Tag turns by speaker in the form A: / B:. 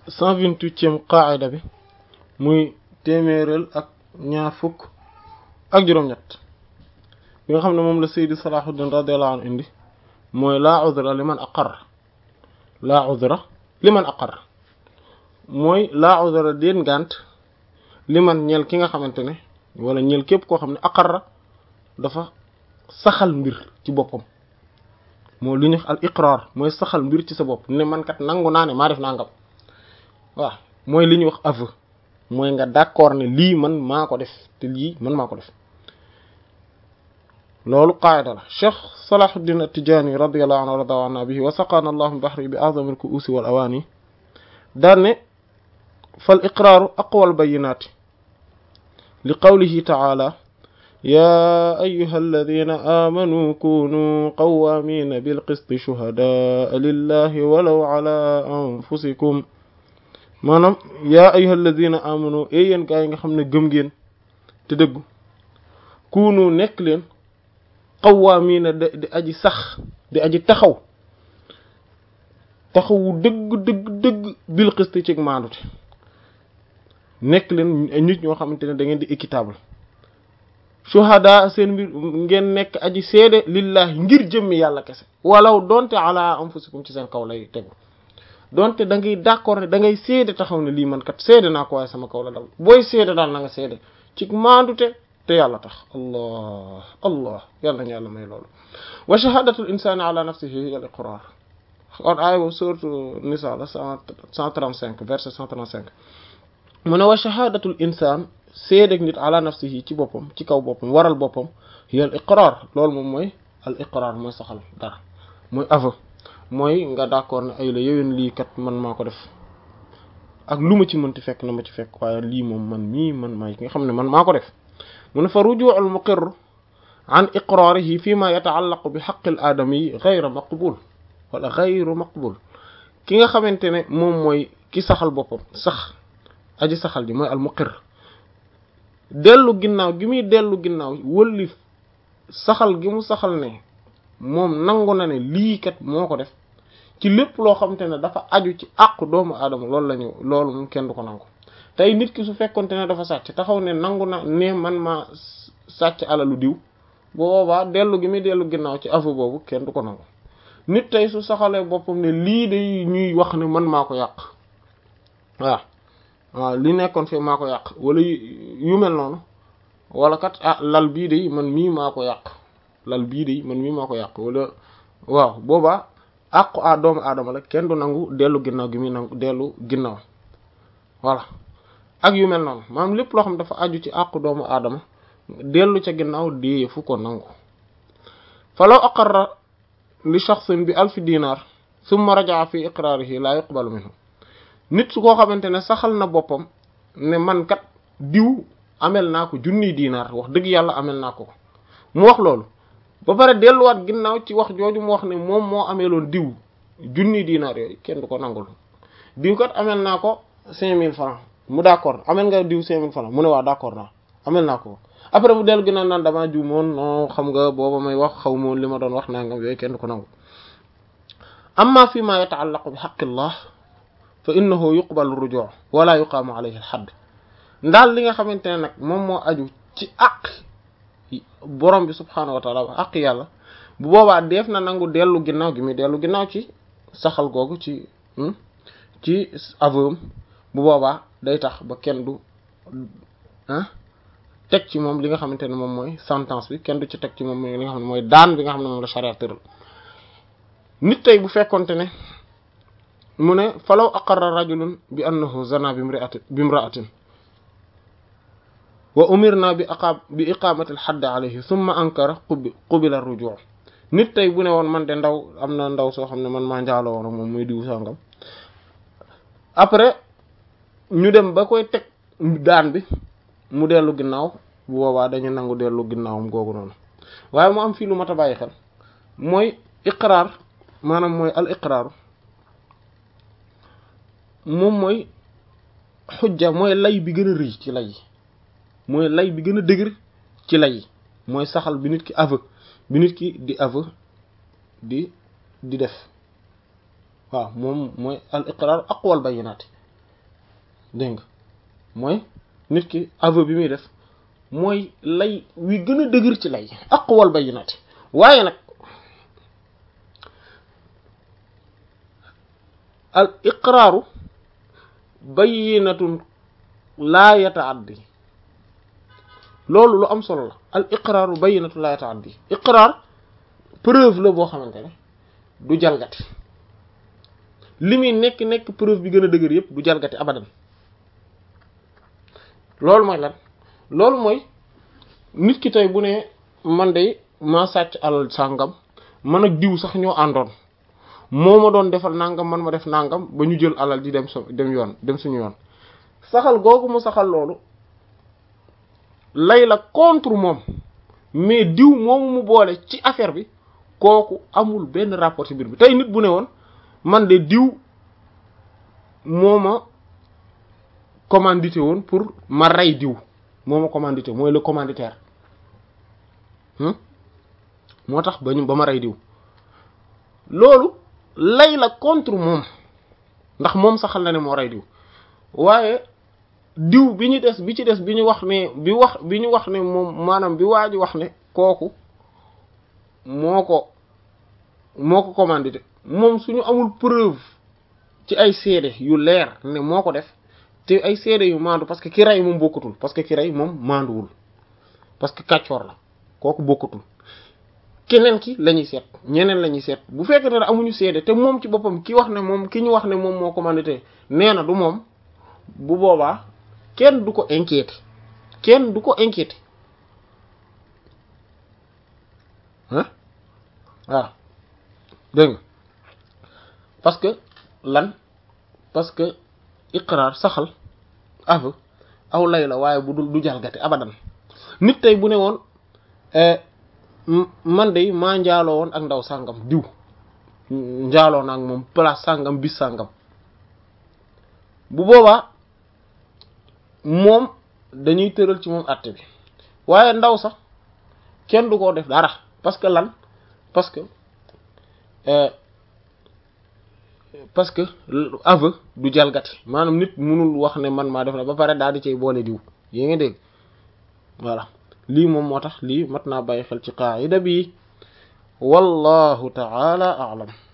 A: cent vingt-huitième qaayida bi muy téeméeral ak ñaar fukk ak juróom-ñett bi nga xam ne moom la Seydi Salahuddin radiyallahu anhu indi mooy laa udra liman aqarra laa udra liman aqarra mooy laa udra déen ngànt liman ñel ki nga xamante ne wala ñel képp koo xam ne aqarra dafa saxal mbir ci boppam moo li ñu al iqrar mooy saxal mbir ci sa bopp ne man kat nangu naa ne maa def nangam waaw mooy li ñuy wax aveu mooy nga d'accord ne lii man maa ko def te lii man maa ko def loolu qaayida la cheikh salahuddin at-tijani radiyallahu anhu warda anna bihi wa saqana allah min bahri bi a'zami al-ku'usi wal awani daan ne fal iqraaru aqwa al-bayyinati li qawlihi ta'ala يا أيها الذين آمنوا كونوا قوامين بالقسط شهداء لله ولو على أنفسكم maanaam yaa ayyuhal ladina amanu e yéen gaa yi nga xam ne gëm ngeen te dëggu kuunu nekk leen qawwaamiina di aji sax di aji taxaw taxawu dëgg dëgg dëgg bil qist ci maandute nekk leen nit ñoo xamante ne da ngeen di équitable shuhada seen mbir ngeen nekk aji seede lillahi ngir jëmmi yàlla kese walaw donte ala anfusikum ci seen kaw lay tegu donte da ngay d'accord ne da ngay seede taxaw ne lii man kat seede naa ko waaye sama kaw la dal booy seede daal na nga seede ci maandute te yàlla tax allah allah yàlla nañu yàlla may loolu wa shahadatul insani ala nafsihi al iqrar kon aaya boobu sourate nisa la cent trente-cinq verset cent trente-cinq mu ne wa shahadatul insan seedeg nit ala nafsihi ci boppam ci kaw boppam waral boppam hiya al iqrar loolu moom mooy al iqrar mooy saxal dara mooy aveu mooy nga d'accord ne ay la yowén lii kat man maa ko def ak lu ma ci mënti fekk na ma ci fekk waaye lii moom man mii man maa nga xam ne man maa ko def mu ne fa ruju'ul muqirr an iqrarihi fi ma yata'allaqu bi haqqil aadami ghayra maqbul wala ghayru maqbul ki nga xamante ne moom mooy ki saxal boppam sax aji saxal ji mooy al muqirr dellu ginnaaw gi muy dellu ginnaaw wëlli saxal gi mu saxal ne moom nangu na ne lii kat moo ko def ci lépp loo xamante ne dafa aju ci àqu doomu aadama loolu la ñu loolu moom kenn du ko nangu tey nit ki su fekkonte ne dafa sàcc taxaw ne nangu na ne man ma sàcc alalu diw boobaa dellu gi muy dellu ginnaaw ci aveu boobu kenn du ko nangu nit tey su saxalee boppam ne lii day ñuy wax ne man maa ko yàq waaw waaw li nekkoon fii maa ko yàq wala yu mel noonu wala kat ah lal bii day man mii maa ko yàq lal bii de man mii maa ko yàq wala waaw boobaa àqu a doomu aadama la kenn du nangu dellu ginnaaw gi muy nangu dellu ginnaaw voilà ak yu mel noonu maanaam lépp loo xam dafa aju ci àqu doomu aadama dellu ca ginnaaw dee fu ko nangu falaw aqarra li shaxsin bi alfi dinar summa rajaa fi iqraarihi laa yuqbalu minhu nit su koo xamante ne saxal na boppam ne man kat diw amel naa ko junniy diinaar wax dëgg yàlla amel naa ko ko mu wax loolu ba pare delluwaat ginnaaw ci wax jooju mu wax ne moom moo ameeloon diw junni dinaar yooyu kenn du ko nangul diw kat amel naa ko cinq mille francs mu d'accord amel nga diw cinq mille francs mu ne waa d'accord naa amel naa ko après mu dellu ginnaaw naan damaa ju moon non xam nga booba may wax xaw moon li ma doon wax nangam yooyu kenn du ko nangul amma fi ma yata'allaqu bi haqqillah fa innahu yuqbalu ruju' wala yuqaamu alayhi al-hadd ndaal li nga xamante ne nag moom moo aju ci àq borom bi subhaanahu wa taala ak yàlla bu boobaa def na nangu dellu ginnaaw gi muy dellu ginnaaw ci saxal googu ci ci aveu bu boobaa day tax ba kenn du ah teg ci moom li nga xamante ne moom mooy sentence bi kenn du ci teg ci moom li nga xam ne mooy daan bi nga xam ne moom la charia tëral nit tey bu fekkonte ne mu ne falaw aqarra rajulun bi annahu zana bi imra'atin bi imra'atin wa umirna bi aqab bi iqamati al hadd alayhi thumma ankara qubila rujuu nit tey bu ne woon man de ndaw am na ndaw soo xam ne man maa njaaloo woon ak moom muy diw sangam après ñu dem ba koy teg daan bi mu dellu ginnaaw bu boobaa dañu nangu dellu ginnaawam googu noonu waaye mu am fii lu mat a bàyyi xel mooy iqraar maanaam mooy al iqraaru moom mooy xujja mooy lay bi gën a rëy ci lay mooy lay bi gën a dëgër ci lay mooy saxal bi nit ki aveu bi nit ki di aveu di di def waaw moom mooy al iqrar aqwal bayinaati dégg nga mooy nit ki aveu bi muy def mooy lay wi gën a dëgër ci lay aqwal bayyinati waaye nag al iqraaru bayyinatun laa yataaddi loolu lu am solo la al iqraaru bayyinatun laa yataaddi iqraar preuve la boo xamante ne du jalgati li muy nekk nekk preuve bi gën a dëgër yépp du jalgati abadan loolu mooy lan loolu mooy nit ki tey bu ne man de maa sàcc alal sàngam man ak diw sax ñoo àndoon moo ma doon defal nangam man ma def nangam ba ñu jël alal di dem so dem yoon dem suñu yoon saxal googu mu saxal loolu lay la contre moom mais diw moomu mu boole ci affaire bi kooku amul benn rapport ci mbir bi tey nit bu ne woon man de diw moo ma commandité woon pour ma rey diw moo ma commandité mooy le commanditaire moo tax ba ñu ba ma rey diw loolu lay la contre moom ndax moom saxal na ne moo rey diw waaye diw bi ñu des bi ci des bi ñu wax ne bi wax bi ñu wax ne moom maanaam bi waa ji wax ne kooku moo ko moo ko commandité moom suñu amul preuve ci ay seede yu leer ne moo ko def te ay seede yu maandu parce que ki rey moom bokkatul parce que ki rey moom maanduwul parce que kàccoor la kooku bokkatul keneen ki la ñuy seet ñeneen la ñuy seet bu fekkee ne amuñu seede te moom ci boppam ki wax ne moom ki ñu wax ne moom moo commandité nee na du moom bu boobaa kenn du ko inquiété kenn du ko inquiété ah waaw dégg nga parce que lan parce que iqraar saxal aveu aw lay la waaye bu dul du jalgate abadan nit tey bu ne woon man de maa njaaloo woon ak ndaw sàngam diw njaaloo naa ak moom place sàngam bis sàngam bu boobaa moom dañuy tëral ci moom àtte bi waaye ndaw sax kenn du ko def dara parce que lan parce que parce que aveu du jalgati maanaam nit mënul wax ne man maa def na ba pare daal di cay boole diw yée nga dégg voilà lii moom moo tax lii mat naa bàyyi xel ci qaayida bi wallahu ta'ala a'lam